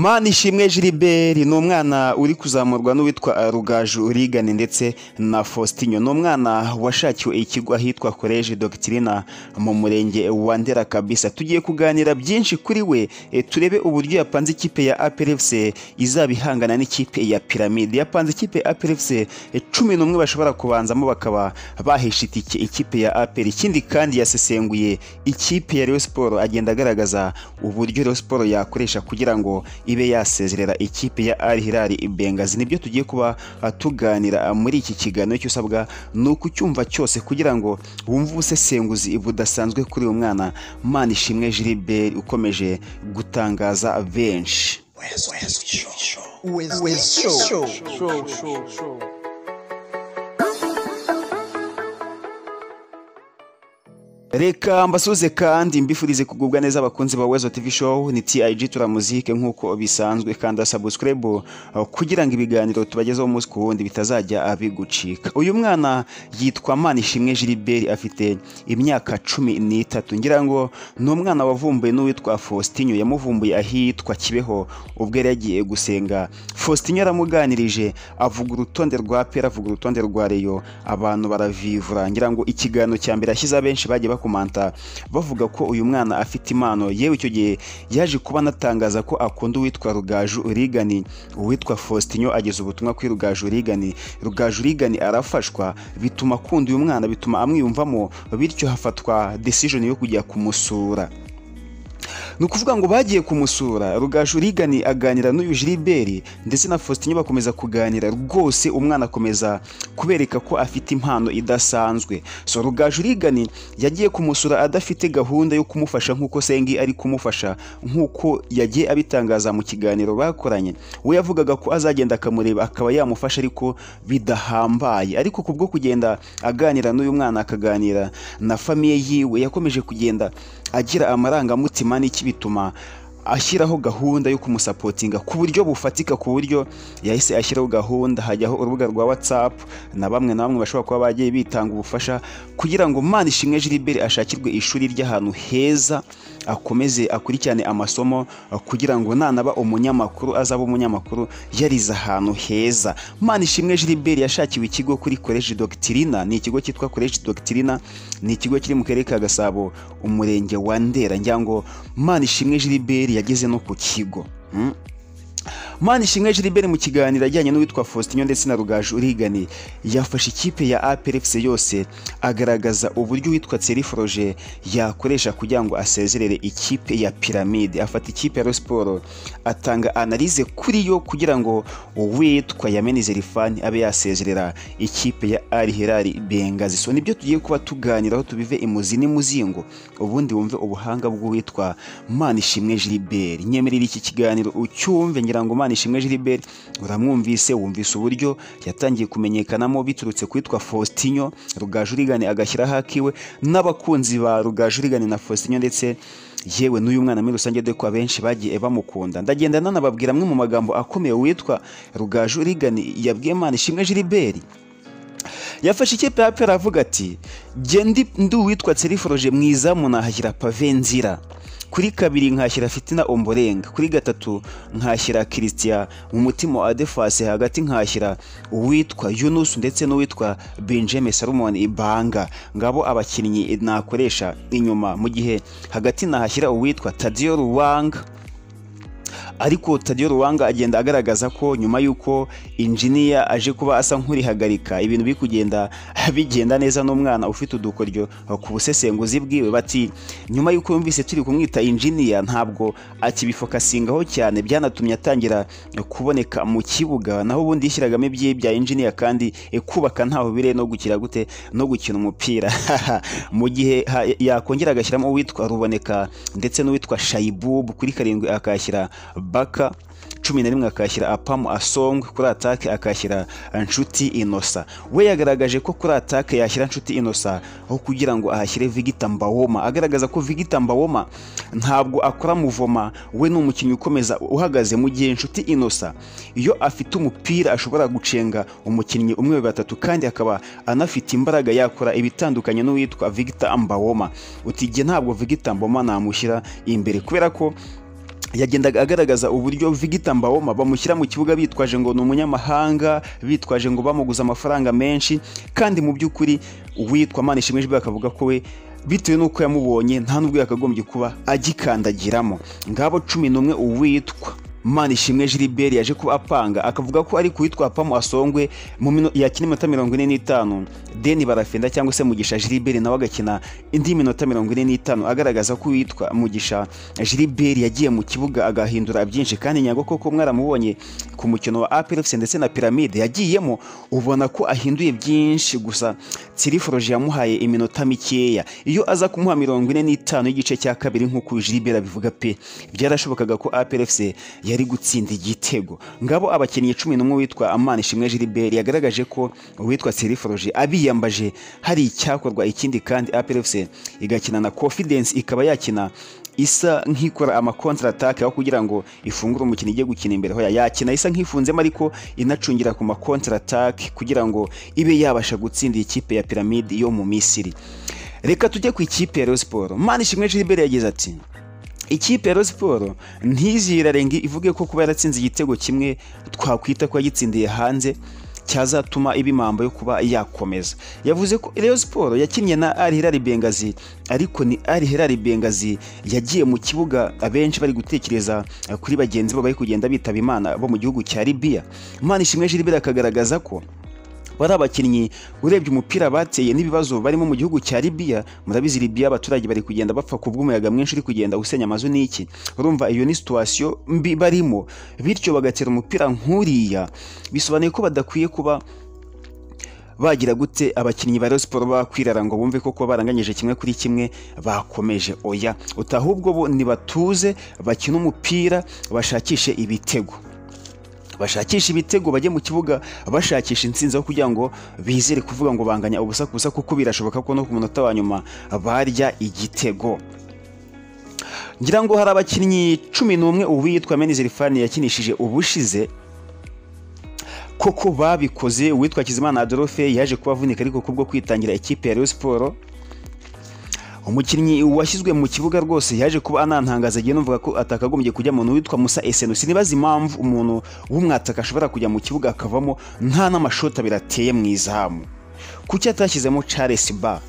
Manishimwe Gilbert ni umwana uri kuzamurwa n'uwitwa Rugaju Rigane ndetse na Faustinho ni umwana washakiwe ikigo ahitwa College Doctrina mu murenge wa Ndera kabisa tugiye kuganira byinshi kuri we eh, turebe uburyo yapanze ikipe ya APR FC izaba ihangana n'ikipe ya Pyramide yapanze ikipe ya APR FC eh, cumi n'umwe bashobora kubanzamo bakaba bahisha itike ikipe ya APR ikindi kandi yasesenguye ikipe ya Rayon Sport agenda agaragaza uburyo Rayon Sport yakoresha kugira ngo ibe yasezerera ikipe ya Al Hilal Bengazi nibyo tugiye kuba ah, tuganira ah, muri iki kiganiro icyo usabwa ni ukucyumva cyose kugira ngo wumve ubusesenguzi budasanzwe kuri uyu mwana Manishimwe Gilbert ukomeje gutangaza benshi Reka mbasuze kandi mbifurize kugubwa neza abakunzi ba Wezo TV Show ni TIG tura muzike nk'uko bisanzwe kanda subscribe uh, kugira ngo ibiganiro tubagezeho umunsi ku wundi bitazajya uh, bigucika. Uyu mwana yitwa Manishimwe Gilbert afite imyaka cumi n'itatu ngira ngo ni umwana wavumbuye n'uwitwa Faustinho yamuvumbuye ahitwa Kibeho ubwo yari yagiye gusenga. Faustinho yaramuganirije avuga urutonde rwa Pera avuga urutonde rwa Reyo abantu baravivura ngira ngo ikiganiro cya mbere ashyize abenshi bagiye bakomanta bavuga ko uyu mwana afite impano yewe icyo gihe yaje kuba anatangaza ko akunda uwitwa Rugaju Rigani uwitwa Faustinho ageza ubutumwa kuri Rugaju Rigani Rugaju Rigani arafashwa bituma akunda uyu mwana bituma amwiyumvamo bityo hafatwa decision yo kujya kumusura ni ukuvuga ngo bagiye kumusura rugaju rigani aganira n'uyu Gilbert ndetse na Faustin bakomeza kuganira rwose umwana akomeza kubereka ko afite impano idasanzwe so rugaju rigani yagiye kumusura adafite gahunda yo kumufasha nk'uko sengi ari kumufasha nk'uko yagiye abitangaza mu kiganiro bakoranye we yavugaga ko azagenda akamureba akaba yamufasha ariko bidahambaye ariko kubwo kugenda aganira n'uyu mwana akaganira na famiye yiwe yakomeje kugenda agira amarangamutima n'iki bituma ashyiraho gahunda yo kumusapotinga ku buryo bufatika ku buryo yahise ashyiraho gahunda hajyaho urubuga rwa WhatsApp na bamwe na bamwe bashobora kuba bagiye bitanga ubufasha kugira ngo Manishimwe Gilbert ashakirwe ishuri ry'ahantu heza akomeze akurikirane amasomo kugira ngo nanaba umunyamakuru azaba umunyamakuru yarize ahantu heza Manishimwe Gilbert yashakiwe ikigo kuri College Doctrina ni ikigo cyitwa College Doctrina ni ikigo kiri mu karere ka Gasabo umurenge wa Ndera ngira ngo Manishimwe Gilbert yageze no ku kigo Mm. Manishimwe Gilbert mu kiganiro ajyanye n'uwitwa Faustinho ndetse na Rugaju Urigani yafashe ikipe ya APR FC yose agaragaza uburyo uwitwa Thierry Froger yakoresha kugira ngo asezerere ikipe ya Pyramide afata ikipe ya Rayon Sport atanga analize kuri yo kugira ngo uwitwa Yameni Zerifani abe yasezerera ikipe ya Al Hilal Bengazi so nibyo tugiye kuba tuganiraho tubive imuzi n'imuzingo ubundi wumve ubuhanga bw'uwitwa Manishimwe Gilbert nyemerera iki kiganiro ucyumve ngira ngo Manishimwe Gilbert uramwumvise wumvise uburyo yatangiye kumenyekanamo biturutse kwitwa Faustinho Rugajurigane agashyiraho akiwe n'abakunzi ba Rugajurigane na Faustinho ndetse yewe n'uyu mwana muri rusange dore ko abenshi bagiye bamukunda ndagenda nanababwira amwe mu magambo akomeye witwa Rugajurigane yabwiye Manishimwe Gilbert yafashe ikipe ya pera avuga ati jye ndi ndi uwitwa Tsiriforoje mwiza munahashyira pave nzira kuri kabiri nkashyira fitina omborenga kuri gatatu nkashyira kirisitiya mu mutima wa adefasi hagati nkashyira uwitwa yunusu ndetse n'uwitwa benjamin salomon ibanga ngabo abakinnyi nakoresha inyuma mu gihe hagati nahashyira uwitwa tadiyo ruwanga ariko Tadiyo Ruwanga agenda agaragaza ko nyuma y'uko injiniya aje kuba asa nk'urihagarika ibintu biri kugenda bigenda neza n'umwana ufite udukoryo ku busesenguzi bwiwe bati nyuma y'uko yumvise turi kumwita injiniya ntabwo akibifokasingaho cyane byanatumye atangira kuboneka mu kibuga naho ubundi yishyiragamo ibye bya injiniya kandi kubaka ntaho bire no gukira gute no gukina umupira mu gihe ha- yakongera agashyiramo uwitwa Ruboneka ndetse n'uwitwa Shayibubu kuri karindwi akashyira baka cumi na rimwe akashyira apamu asongwe kuri atake akashyira nshuti inosa we yagaragaje ko kuri atake yashyira nshuti inosa aho kugira ngo ahashyire vigita mbawoma agaragaza ko vigita mbawoma ntabwo akora muvoma we ni umukinnyi ukomeza uhagaze mu gihe nshuti inosa iyo afite umupira ashobora gucenga umukinnyi umwe babiri batatu kandi akaba anafite imbaraga yakora ibitandukanye n'uwitwa vigita mbawoma uti jye ntabwo vigita mbawoma namushyira imbere kubera ko yagendaga agaragaza uburyo Victor Mbawoma bamushyira mu kibuga bitwaje ngo ni umunyamahanga bitwaje ngo bamuguze amafaranga menshi kandi mu by'ukuri uwitwa Manishimwe Jibwe akavuga ko we bitewe n'uko yamubonye nta n'ubwo yakagombye kuba agikandagiramo ngabo cumi n'umwe uwitwa Manishimwe Gilbert yaje kuba apanga akavuga ko ari kuwitwa Pamo Asongwe mu mino yakina iminota mirongo ine n'itanu Deni Barafenda cyangwa se Mugisha Gilbert nawe agakina indi minota mirongo ine n'itanu agaragaza ko uwitwa Mugisha Gilbert yagiye mu kibuga agahindura byinshi kandi nyago koko mwaramubonye ku mukino wa APR FC ndetse na Pyramide yagiyemo ubona ko ahinduye byinshi gusa Tsiriforoje yamuhaye iminota mikeya iyo aza kumuha mirongo ine n'itanu y'igice cya kabiri nk'uko Gilbert abivuga pe byarashobokaga ko APR FC yari gutsinda igitego ngabo abakinnyi cumi n'umwe witwa amani ishimwe gilbert yagaragaje ko uwitwa seriforoje abiyambaje hari icyakorwa ikindi kandi APRFC igakina na confidence ikaba yakina isa nk'ikora amakontra atake aho kugira ngo ifungure umukino ijye gukina imbere hoya yakina isa nk'ifunzemo ariko inacungira ku makontra atake kugira ngo ibe yabasha gutsindira ikipe ya piramide yo mu misiri reka tujye ku ikipe ya Rayon Sports Manishimwe Gilbert yagize ati ikipe ya siporo ntizirarenga ivuge ko kuba yaratsinze igitego kimwe twakwita ko yagitsindiye hanze cyazatuma iba impamvu yo kuba yakomeza yavuze ko Rayon Sports yakinnye na Al Hilal Bengazi ariko ni Al Hilal Bengazi yagiye mu kibuga abenshi bari gutekereza kuri bagenzi babo bari kugenda bitaba Imana bo mu gihugu cya Libya Manishimwe Gilbert akagaragaza ko bari abakinnyi urebye umupira bateye n'ibibazo barimo mu gihugu cya Libya murabizi Libya abaturage bari kugenda bapfa ku bw'umuyaga mwinshi uri kugenda usenya amazu n'iki urumva iyo ni situation mbi barimo bityo bagatera umupira nk'uriya bisobanuye ko badakwiye kuba bagira gute abakinnyi ba Rayon Sports bakwirara ngo bumve koko baranganyije kimwe kuri kimwe bakomeje oya utahubwo bo nibatuze bakina umupira bashakishe ibitego bashakisha ibitego bajye mu kibuga bashakisha insinzi aho kugira ngo bizere kuvuga ngo banganya ubusa ku busa kuko birashoboka ko no ku munota wa nyuma barya igitego ngira ngo hari abakinnyi cumi n'umwe uwitwa menizerifani yakinishije ubushize koko babikoze uwitwa kizimana adolphe yaje kubavunika ariko kubwo kwitangira ikipe ya Rayon Sports umukinnyi washyizwe mu kibuga rwose yaje kuba anantangaza agiye numvaga ko atakagombye kujya umuntu witwa Musa Esenu sinibaza impamvu umuntu w'umwataka ashobora kujya mu kibuga akavamo nta n'amashoti abiri ateye mu izamu kuki atashyizemo Charles Ba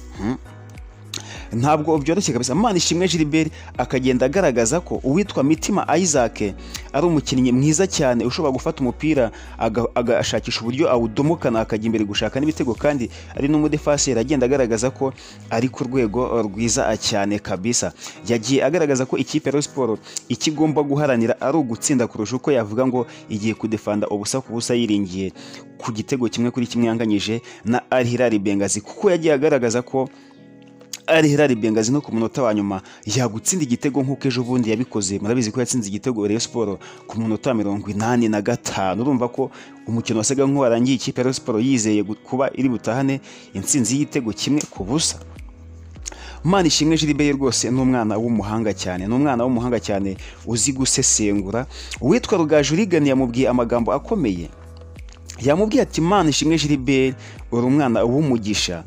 ntabwo byoroshye kabisa Manishimwe Gilbert akagenda agaragaza ko uwitwa Mitima Isaac ari umukinnyi mwiza cyane ushobora gufata umupira agashakisha uburyo awudomokana akajya imbere gushaka n'ibitego kandi ari n'umudefaseri agenda agaragaza ko ari ku rwego rwiza cyane kabisa yagiye agaragaza ko ikipe ya siporo icyo igomba guharanira ari ugutsinda kurusha uko yavuga ngo igiye kudefanda ubusa ku busa yiringiye ku gitego kimwe kuri kimwe yanganyije na Al Hilal Bengazi kuko yagiye agaragaza ko ari Hilal Bengazi no ku munota wa nyuma yagutsinda igitego nk'uko ejo bundi yabikoze murabizi ko yatsinze igitego Rayon Sports ku munota wa mirongo inani na gatanu urumva ko umukino wasaga nk'uwarangiye ikipe ya Rayon Sports yizeye kuba iri butahane intsinzi y'igitego kimwe ku busa Mani Ishimwe Gilbert rwose ni umwana w'umuhanga cyane ni umwana w'umuhanga cyane uzi gusesengura uwitwa Rugaju Rigani yamubwiye amagambo akomeye yamubwiye ati Mani Ishimwe Gilbert uri umwana w'umugisha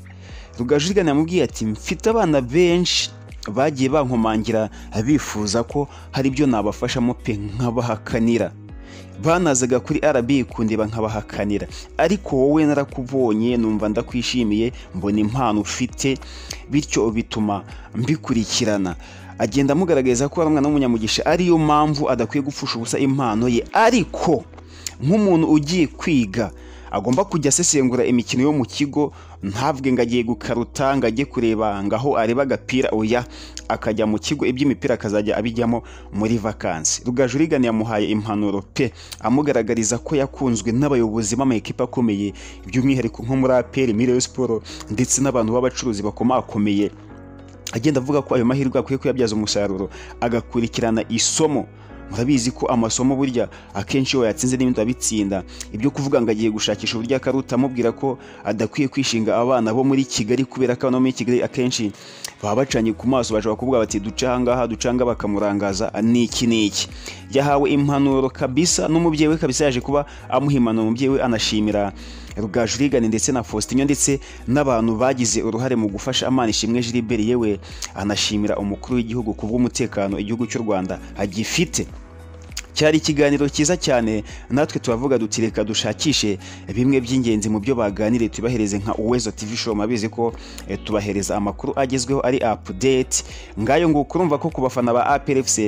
rugajurigana yamubwiye ati mfite abana benshi bagiye bankomangira bifuza ko hari ibyo nabafashamo pe nkabahakanira banazaga kuri RB kundeba nkabahakanira ariko wowe narakubonye numva ndakwishimiye mbona impano ufite bityo bituma mbikurikirana agenda amugaragariza ko ari umwana w'umunyamugisha ariyo mpamvu adakwiye gupfusha ubusa impano ye ariko nk'umuntu ugiye kwiga agomba kujya asesengura imikino yo mu kigo ntabwe ngo agiye gukaruta ngo ajye kureba ngaho areba agapira oya akajya mu kigo iby'imipira akazajya abijyamo muri vakansi rugajurigani yamuhaye impanuro pe amugaragariza ko yakunzwe n'abayobozi b'amakipe akomeye by'umwihariko nko muri aperi muri Rayon Sports ndetse n'abantu b'abacuruzi bakomakomeye agenda avuga ko ayo mahirwe akwiye kuyabyaza umusaruro agakurikirana isomo murabizi ko amasomo burya akenshi iyo yatsinze n'ibindi abitsinda ibyo kuvuga ngo agiye gushakisha uburyo akaruta amubwira ko adakwiye kwishinga abana bo muri kigali kubera ko abana bo muri kigali akenshi baba bacanye ku maso bashobora kuvuga bati duca ahangaha ducanga bakamurangaza n'iki n'iki yahawe impanuro kabisa n'umubyeyi we kabisa yaje kuba amuha impanuro umubyeyi we anashimira rugajurigane ndetse na faustinyo ndetse n'abantu bagize uruhare mu gufasha amana ishimwe Gilbert yewe anashimira umukuru w'igihugu ku bw'umutekano igihugu cy'u rwanda agifite cyari ikiganiro cyiza cyane natwe turavuga duti reka dushakishe bimwe by'ingenzi mu byo baganiriye tubahereze nka uwezo tv show mabizi ko eh, tubahereza amakuru agezweho ari update ngayo ngo kurumva ko ku bafana ba APRFC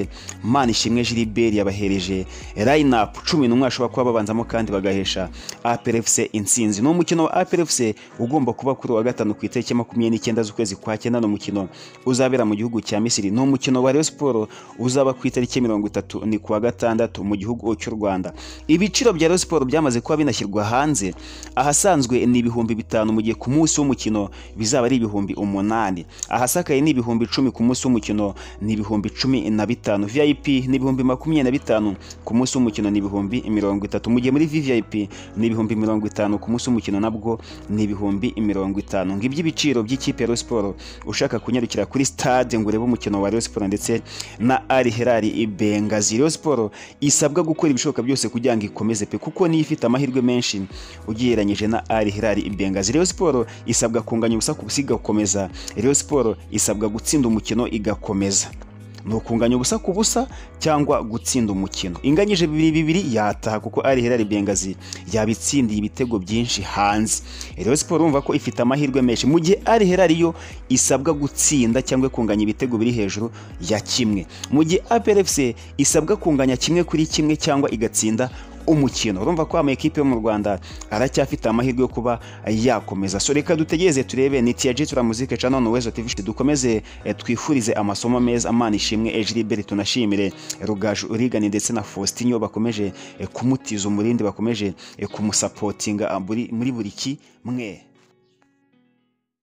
Mana ishimwe Gilbert yabahereje line up 10 n'umwe ashobora kuba babanzamo kandi bagahesha APRFC intsinzi no mukino wa APRFC ugomba kuba kuri wa gatanu ku itariki ya 29 z'ukwezi kwa cyenda no mukino uzabera mu gihugu cya Misiri no mukino wa Rayon Sport uzaba ku itariki ya 30 ni kuwa gatandatu mu gihugu cy'u Rwanda ibiciro bya Rayon Sport byamaze kuba binashyirwa hanze ahasanzwe ni ibihumbi bitanu mu gihe ku munsi w'umukino bizaba ari ibihumbi umunani ahasakaye ni ibihumbi icumi ku munsi w'umukino ni ibihumbi cumi na bitanu vip ni ibihumbi makumyabiri na bitanu ku munsi w'umukino ni ibihumbi mirongo itatu mu gihe muri vvip ni ibihumbi mirongo itanu ku munsi w'umukino nabwo ni ibihumbi mirongo itanu ngo iby'ibiciro by'ikipe ya Rayon Sport ushaka kunyarukira kuri stade ngo urebe umukino wa Rayon Sport ndetse na Al Hilal Bengazi Rayon Sport isabwa gukora ibishoboka byose kugira ngo ikomeze pe kuko niyo ifite amahirwe menshi ugereranyije na Al Hilal Bengazi Rayon Sport isabwa kunganya ubusa ku busiga gukomeza Rayon Sport isabwa gutsinda umukino igakomeza ni ukunganya ubusa ku busa cyangwa gutsinda umukino inganyije bibiri bibiri yataha kuko ari Hilal Bengazi yabitsindiye ibitego byinshi hanze Rayon Sport urumva ko ifite amahirwe menshi mu gihe ari Hilal yo isabwa gutsinda cyangwa kunganya ibitego biri hejuru ya kimwe mu gihe APR FC isabwa kunganya kimwe kuri kimwe cyangwa igatsinda umukino urumva ko ama ekipe yo mu Rwanda aracyafite amahirwe yo kuba yakomeza so reka dutegereze turebe ni TG turamuzike channel no Wezo TV dukomeze eh, twifurize amasomo meza amana ishimwe Ejlibert tunashimire Rugaju Urigani ndetse na Faustinho bakomeje eh, kumutiza umurindi bakomeje eh, kumusapotinga ah, muri muri buri kimwe